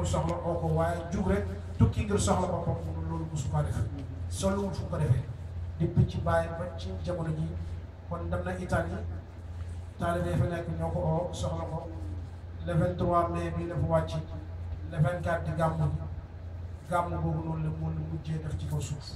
soxla oo ko waaye jug rek tukki ngir soxla boppam loolu mosu ko def soluwul fu ko defee depuis ci bàyyi ba ci jamono ji kon dem na Italie taalibe fa nekk ñoo ko oo soxla ko le 23 mai bii dafa wàcc le 24 di gàmmu gi gàmmu boobu noonu la mun mujjee def ci kaw suuf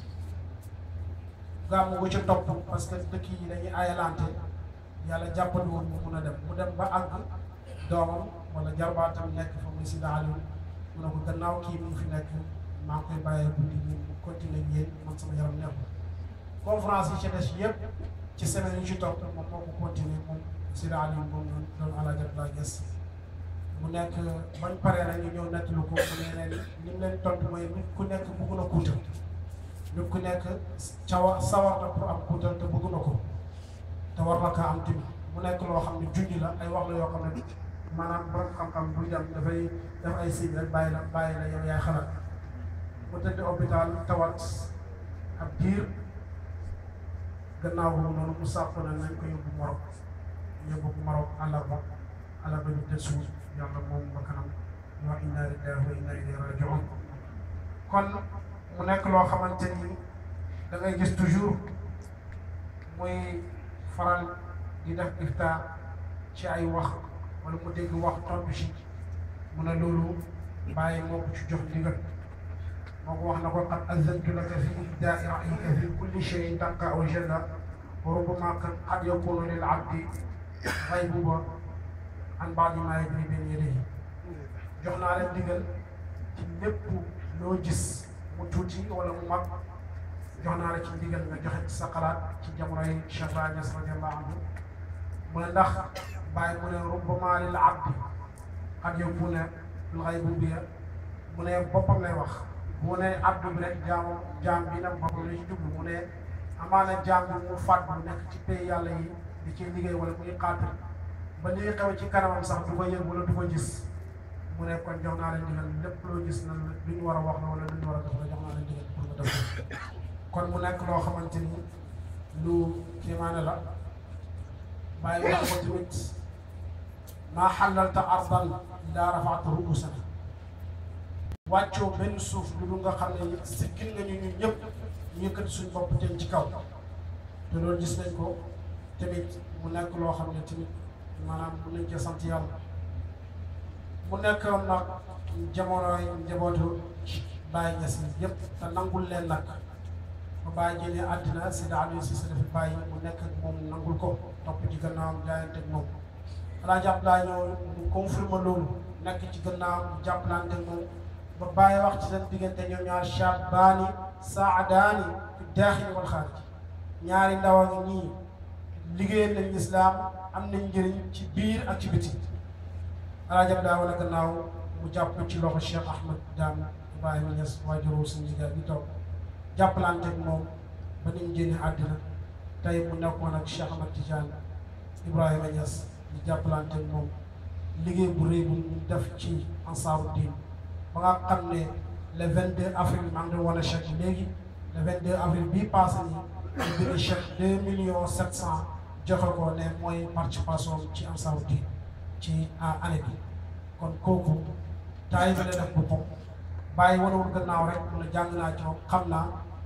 gàmmu gu ci topp parce que dëkk yi dañuy ayalante yàlla jàppandi woon mu mun a dem mu dem ba àgg doomam wala jarbaatam nekk fa muy Sida Aliou mu ne ko gannaaw kii mu ngi fi nekk maa ngi koy bàyyee guddi ñu continuer ak yéen man sama yaram neexul conférence yi ci des yëpp ci semaine yi ci topp moom moo ko continuer moom Sida Aliou moom noonu doon Alaaji Abdoulaye Niass mu nekk bañ paree nag ñu ñëw nettalu ko mu ne leen li mu leen tontu mooy nit ku nekk bëgg na kuutal nit ku nekk cawa sawar na pour am kuutal te bëgg na ko te war na kaa am tamit mu nekk loo xam ne junj la ay wax la yoo xam ne maanaam borom xam-xam buy dem dafay def ay signe rek bàyyi la bàyyi la yow yaay xalaat mu tëdd hôpital tawat ab diir gannaaw boobu noonu mu sàpp na nañ ko yóbbu Maroc yóbbu ko Maroc àllarba àllarba ñu tëdd suuf yàlla moom ba kanam ñu wax inna lillahi wa inna ilayhi rajiun kon mu nekk loo xamante ni da ngay gis toujours muy faral di def iftaar ci ay wax wala mu dégg wax tontu ci mu ne loolu bàyyi moo ko ci jox ndigal moo ko wax na ko qad azantu laka fi ibdaai ra'yika fi kulli shay'in tanqa aw jalla wa rubbama qad yakunu lil abdi ghaybuba an baadi maa yajri bayna yadayhi jox naa leen ndigal ci lépp loo gis mu tuuti wala mu mag jox naa la ci ndigal nga joxe ci sa xalaat ci jamonoy Cheikh Ibrahima Niass radiyallahu anhu mu ne ndax bàyyi mu ne rubbama lil abdi qad yakuna al ghaybubiya mu ne boppam lay wax mu ne abdu bi rek jaamam jaam bi nag boppam la ci jublu mu ne amaana jaam bi mu fàtt bu nekk ci pay yàlla yi di ci liggéey wala muy xaatir ba li xew ci kanamam sax du ko yëg wala du ko gis mu ne kon jox naa leen digal lépp loo gis na lu ñu war a wax la wala lu ñu war a def la jox naa leen digal pour nga def kon mu nekk loo xamante ni lu kéemaane la bàyyi wax ko tamit maa xalalta ardan daa rafaata ruusana wàccoo benn suuf lu dul nga xam ne sikkil nga ñu ñun ñëpp ñu yëkkati suñ bopp jëm ci kaw te loolu gis nañ ko tamit mu nekk loo xam ne tamit maanaam mun nañ cee sant yàlla mu nekk nag jamonoy njabootu Baye Niass yëpp te nangul leen nag ba Baye génnee àddina si daal si sa dafa bàyyi mu nekk ak moom nangul ko topp ci gannaawam jaayante ak moom alaa jàpp laa ñëw mu confirme loolu nekk ci gannaawam jàppalante ak moom ba Baye wax ci seen diggante ñoom ñaar shabaani saadaani fi daaxili wal xaarij ñaari ndaw a ngi ñii liggéeyal nañ lislaam am nañ njëriñ ci biir ak ci biti alaajab daa wala gannaaw mu jàpp ci loxo Cheikh Ahmed Dame Ibrahima Niass waajuroo suñu liggéey bi toog jàppalante ak moom ba ni mu génne àddina tey mu nekkoon ak Cheikh Ahmed Tidiane Ibrahima Niass di jàppalante ak moom liggéey bu rëy bu mu def ci ansaaru diin ba nga xam ne le 22 avril maa ngi doon wane chèque léegi le 22 avril bii passé nii ñu bind chèque 2 millions 700 joxe ko ne mooy participation ci ansaaru diin ci année bi kon kooku taay bi la def boppam bàyyi wanewul gannaaw rek mu ne jàng naa ci moom xam naa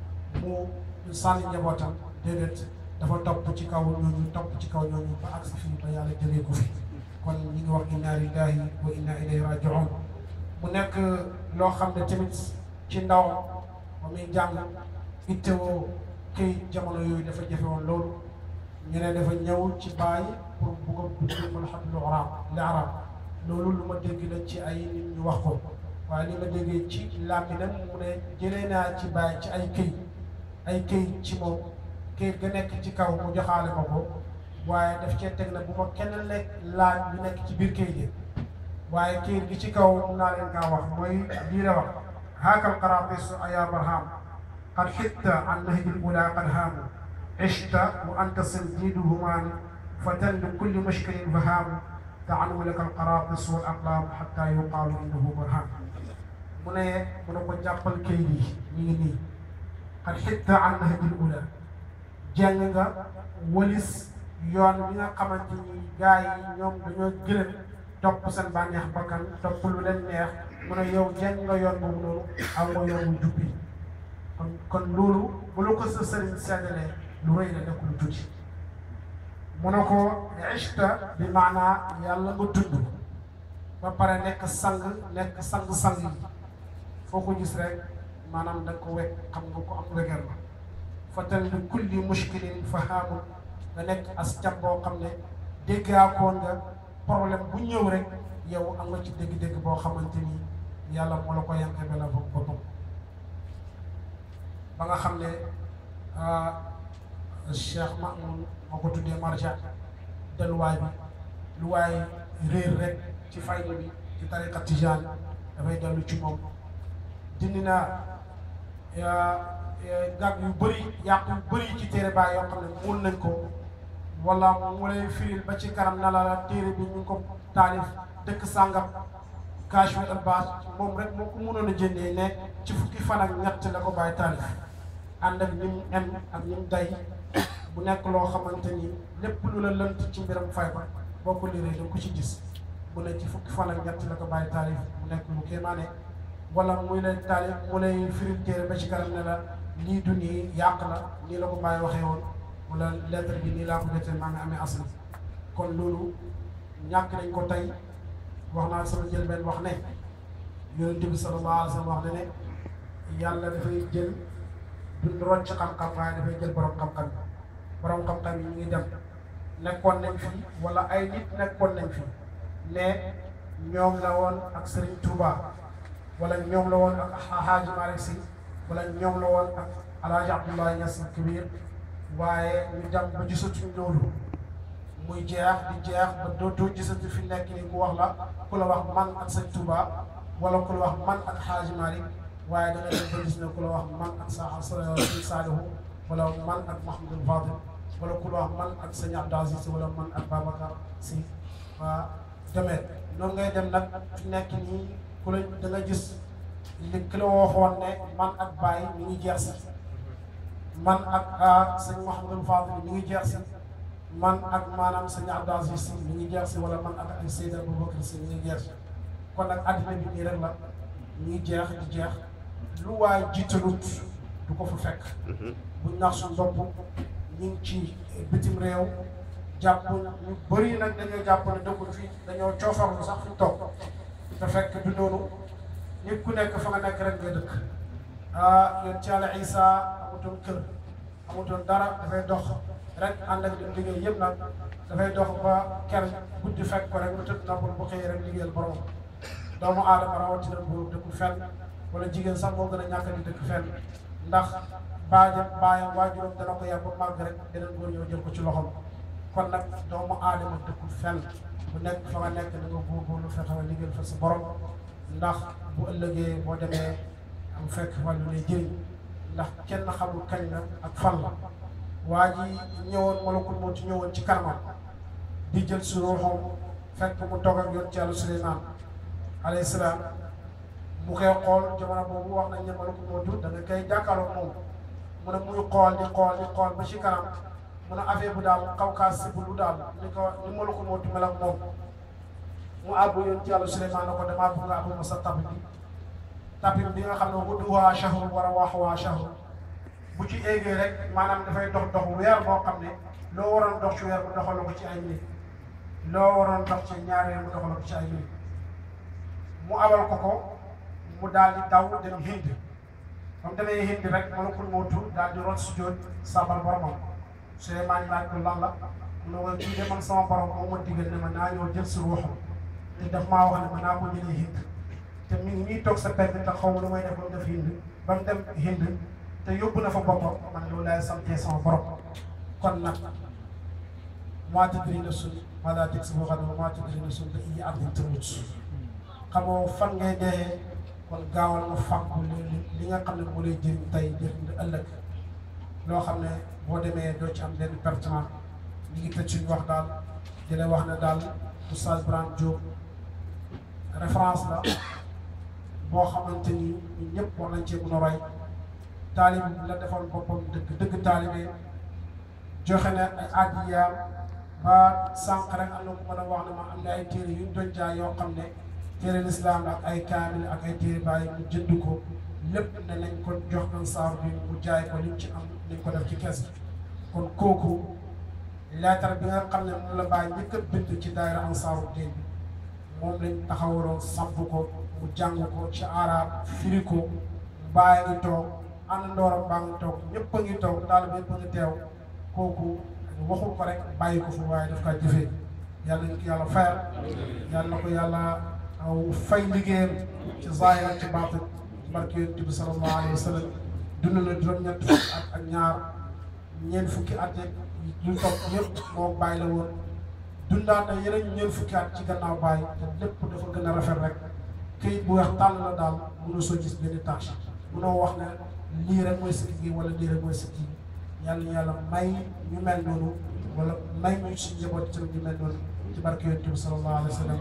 mu sànni njabootam déedéet dafa topp ci kaw ñooñu topp ci kaw ñooñu ba agsi fii ba yàlla jëlee ko fi kon ñi ngi wax inna lillahi wa inna ilayhi rajiun mu nekk loo xam ne tamit ci ndaw ba muy jàng ittewoo këy jamono yooyu dafa jafe woon loolu ñu ne dafa ñëw ci bàyyi pour bugg a dugg mën a xam lu arab li arab loolu lu ma dégg la ci ay nit ñu wax ko waaye li ma déggee ci làmminam mu ne jëlee naa ci bàyyi ci ay këy ay këy ci moom këy ga nekk ci kaw mu joxaale ma ko waaye daf cee teg na bu ma kenn lekk laaj lu nekk ci biir këy gi waaye këy gi ci kaw mun naa leen kaa wax mooy lii la wax haakal qaraatis ayaa barham qad xitta an nahjil ula qad haamu عشت وأنت صنديد همان فتى لكل مشكل فهام تعنو لك القراطس والأقلام حتى يقال إنه برهان mu ne mu ne ko jàppal kay yi ñu ngi nii xat xitta an nahjil ula jàng nga walis yoon bi nga xamante ni gars yi ñoom dañoo gëlëm topp seen bànneex bakkan topp lu leen neex mu ne yow jeng nga yoon boobu noonu aw nga yoon bu jubbi kon kon loolu bu la ko sa sëriñ seddalee lu rëy la nekk lu tuuti mu ne ko ishta bi maanaa yàlla nga dund ba pare nekk sang nekk sang-sang yi foo ko gis rek maanaam da nga ko wekk xam nga ko am weger la fatal li kulli mushkilin fahaamu nga nekk as cam boo xam ne déggaakoon nga problème bu ñëw rek yow am nga ci dégg-dégg boo xamante ni yàlla moo la ko yanke be la bopp boppam ba nga xam ne Cheikh Mamoun moo ko tuddee marja delluwaay bi lu waay réer rek ci fayda bi ci tariqa tijaan dafay dellu ci moom dindi naa gàgg yu bëri yàq yu bëri ci téere baay yoo xam ne muul nañ ko wala mu lay firil ba ci kanam na la téere bi ñu ngi ko taalif dëkk sàngam Kashf al-Ilbaas moom rek moo ko mënoon a jëndee ne ci fukki fan ak ñett la ko bàyyi taalif ànd ak ñi mu em ak ñi mu day bu nekk loo xamante ni lépp lu la lënt ci mbiram fay ba boo ko liree da ko ci gis mu ne ci fukki fan ak ñett la ko bàyyi taalif mu nekk lu kéemaane wala muy lay taalif mu lay firil téere ba ci kanam ne la lii du nii yàq la nii la ko bàyyi waxee woon wala lettre bi nii laa ko jotee maa ngi amee asli kon loolu ñàkk nañ ko tey wax naa sama jël benn wax ne yonent bi sallallahu alayhi wa sallam wax ne ne yàlla dafay jël duñ rocc xam-xam waaye dafay jël borom xam-xam yi borom xam-xam yi ñu ngi dem nekkoon nañ fi wala ay nit nekkoon nañ fi ne ñoom la woon ak Serigne Touba wala ñoom la woon ak Hadji Malick Sy wala ñoom la woon ak El Hadj Abdoulaye Niass Kabir waaye ñu dem ba gisatuñ loolu muy jeex di jeex ba dootoo gisati fi nekk ni ku wax la ku la wax man ak Serigne Touba wala ku la wax man ak Hadji Malick waaye da nga dem ba gis ne ku la wax man ak sa Serigne Saliou wala man ak Mouhamadou Fadil wala ku la wax man ak Serigne Abdou Aziz wala man ak Babacar Sy waa demee noonu ngay dem nag fi nekk nii ku la da nga gis li ki la waxoon ne man ak Baye mi ngi jeex si man ak sëñ Mouhamadou Fadil mi ngi jeex si man ak maanaam sëñ Abdou Aziz Sy mi ngi jeex si wala man ak ay Seydi Aboubacar Sy mi ngi jeex si kon nag àddina bi nii rek la mi ngi jeex di jeex lu waay jiitalut du ko fa fekk buñ nax suñ bopp ñu ngi ci bitim réew jàpp ñu bëri nag dañoo jàpp ne dëkkul fii dañoo coofarlu sax fi toog te fekk du noonu nit ku nekk fa nga nekk rek nga dëkk ah yéen ci Yàlla Isa amutoon kër amutoon dara dafay dox rek ànd ak di liggéey yëpp nag dafay dox ba ker guddi fekk ko rek mu tëdd na bu xëyee rek liggéeyal borom doomu aadama rawatina bu dëkkul fenn wala jigéen sax moo gën a ñàkk di dëkk fenn ndax baayam baayam waajuram dana ko yar ba màgg rek beneen góor ñëw jël ko ci loxom kon nag doomu aadama dëkkul fenn bu nekk fa nga nekk da nga góorgóorlu fexe ba liggéeyal fa sa borom ndax bu ëllëgee boo demee am fekk wàllu lay jëriñ ndax kenn xamul kañ la ak fan la waa ji ñëwoon malakul moo ci ñëwoon ci kanamam di jël si ruuxam fekk mu toog ak yoon ci yàlla Suleymaan alayhi salaam mu koy xool jamono boobu wax nañ ne malakul moo da nga koy jàkkaarloo moom mu ne muy xool di xool di xool ba ci kanam mu ne affaire bu daal kaw kaa sibu lu daal ni ko ni malakul moo mel ak moom mu àbbu yoon ci yàlla Suleymaan na ko damaa bëgg nga àbbu ma sa tab bi tapis bi nga xam ne gudduwaa shahru war a waaxuwaa shahru bu ci eggee rek maanaam dafay dox dox weer boo xam ne loo waroon dox ci weer mu doxal ko ci ay minute loo waroon dox ci ñaari weer mu doxal ko ci ay minute mu abal ko ko mu daal di daw dem Hind ba mu demee Hind rek malakul mawtu daal di rot sujjóot sabal boromam Suleymaan laaj ko lan la mu ne ko kii de man sama borom moo ma digal ne ma naa ñëw jël si ruuxam te daf maa wax ne ma naa ko jëlee Hind te mi ngi nii toog sa pegg te xaw ma lu may def ba mu def Hind ba mu dem Hind te yóbbu na fa boppam man loolu laay santee sama borom kon nag maa tadri nafsun maadaa taksibu gadan wa maa tadri nafsun bi ayyi ardin tamut xamoo fan ngay dee kon gaawal nga fàggu li li nga xam ne moo lay jëriñ tey jëriñ ëllëg loo xam ne boo demee doo ci am benn pertement ñu ngi tëj suñu wax daal di la wax ne daal Oustaz Brahim Diop référence la boo xamante ni ñun ñëpp war nañ cee mën a roy taalib la defoon boppam dëgg dëgg taalibe joxe na ay addiyaam ba sànq rek am na ku mën a wax ne ma am na ay téere yu ñu doon jaay yoo xam ne téere lislaam ak ay kaamil ak ay téere bàyyi mu jënd ko lépp ne nañ ko jox ansaar bi mu jaay ko liñ ci am liñ ko def ci kees kon kooku leetar bi nga xam ne moom la bàyyi njëkk a bind ci daayira ansaaru diin bi moom lañ taxawaloon samp ko mu jàng ko ci arab firi ko bàyyi ngi toog ànd ndooram baa ngi toog ñëpp a ngi toog daal bi ñëpp a ngi teew kooku waxul ko rek bàyyi ko fu waaye daf kaa jëfee yàlla ñu ko yàlla fayal yàlla na ko yàlla fay liggéeyam ci zaahir ak ci baatin barke yonent bi sallallahu alayhi wa sallam dund na juróom-ñett fukki at ak ñaar ñeent fukki at yeeg lu topp yëpp moom bàyyi la woon dundaat na yeneen ñeent fukki at ci gannaaw bàyyi te lépp dafa gën a rafet rek këyit bu weex tàll la daal mënoo soo gis benn tâche mënoo wax ne lii rek mooy sikki gi wala lii rek mooy sikki gi yàlla ñu yàlla may ñu mel noonu wala may ñu si njaboot ci ñu mel noonu ci barke yonent bi sallallahu alayhi wa sallam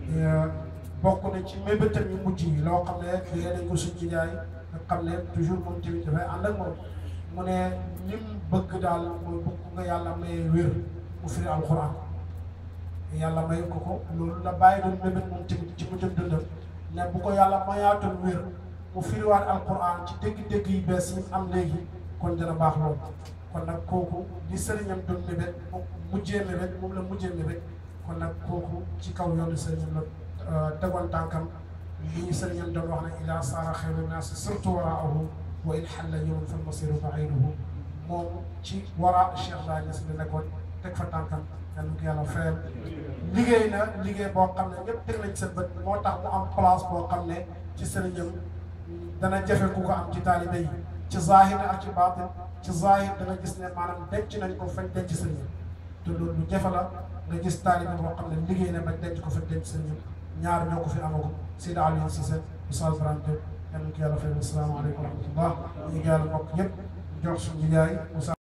bokk na ci mébétam yu mujj yi loo xam ne fiyee nañ ko suñu jaay nga xam ne toujours moom tamit dafay ànd ak moom mu ne lim bëgg daal mooy bëgg nga yàlla may wér mu firi alquran yàlla may ko ko loolu la bàyyi doon mébét moom tamit ci mujjam dundam ne bu ko yàlla mayaatul wér mu firiwaat alquran ci dégg-dégg yi bees yi am léegi kon dina baax loolu kon nag kooku li sëriñam doon mébét moom mujjee mébét moom la mujjee mébét kon nag kooku ci kaw yoonu sëriñam la tegoon tànkam li sëriñam doon wax ne ila saara xayru naas surtout waraahu wa in xalla yowman fal masiru baiduhu moom ci wara Cheikh Baye Niass la nekkoon teg fa tànkam yàlla ko yàlla fayal liggéey na liggéey boo xam ne ñëpp teg nañ seen bët moo tax mu am place boo xam ne ci sëriñam dana jafe ku ko am ci taalibe yi ci zahir ak ci baatin ci zahir dana gis ne maanaam denc nañ ko fañ denc sëriñam te loolu lu jafe la nga gis taalibe boo xam ne liggéey na bañ denc ko fañ denc sëriñam ñaar ñoo ko fi amagum Seydi Aliou Cissé Oustaz Ibrahima Diop yàlla ko yàlla fayal asalaamaaleykum wa rahmatullah ñu ngi yàlla mbokk yëpp jox suñu yaay